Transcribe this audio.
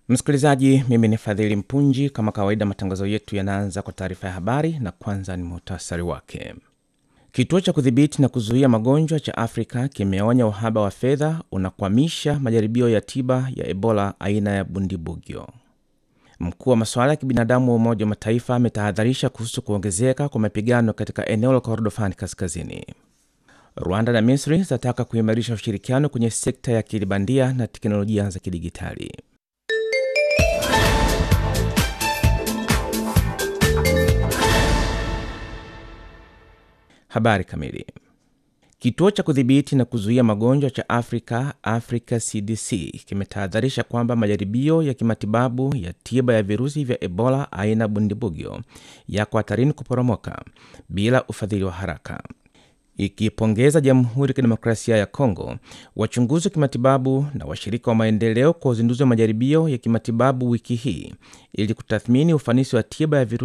Msikilizaji, mimi ni Fadhili Mpunji. Kama kawaida, matangazo yetu yanaanza kwa taarifa ya habari na kwanza ni muhtasari wake. Kituo cha kudhibiti na kuzuia magonjwa cha Afrika kimeonya uhaba wa fedha unakwamisha majaribio ya tiba ya Ebola aina ya Bundibugyo. Mkuu wa masuala ya kibinadamu wa Umoja wa Mataifa ametahadharisha kuhusu kuongezeka kwa mapigano katika eneo la Kordofani Kaskazini. Rwanda na Misri zinataka kuimarisha ushirikiano kwenye sekta ya akili bandia na teknolojia za kidigitali. Habari kamili. Kituo cha kudhibiti na kuzuia magonjwa cha Afrika, Africa CDC, kimetahadharisha kwamba majaribio ya kimatibabu ya tiba ya virusi vya Ebola aina Bundibugyo yako hatarini kuporomoka bila ufadhili wa haraka. Ikipongeza Jamhuri ya Kidemokrasia ya Kongo, wachunguzi wa kimatibabu na washirika wa maendeleo kwa uzinduzi wa majaribio ya kimatibabu wiki hii ili kutathmini ufanisi wa tiba ya virusi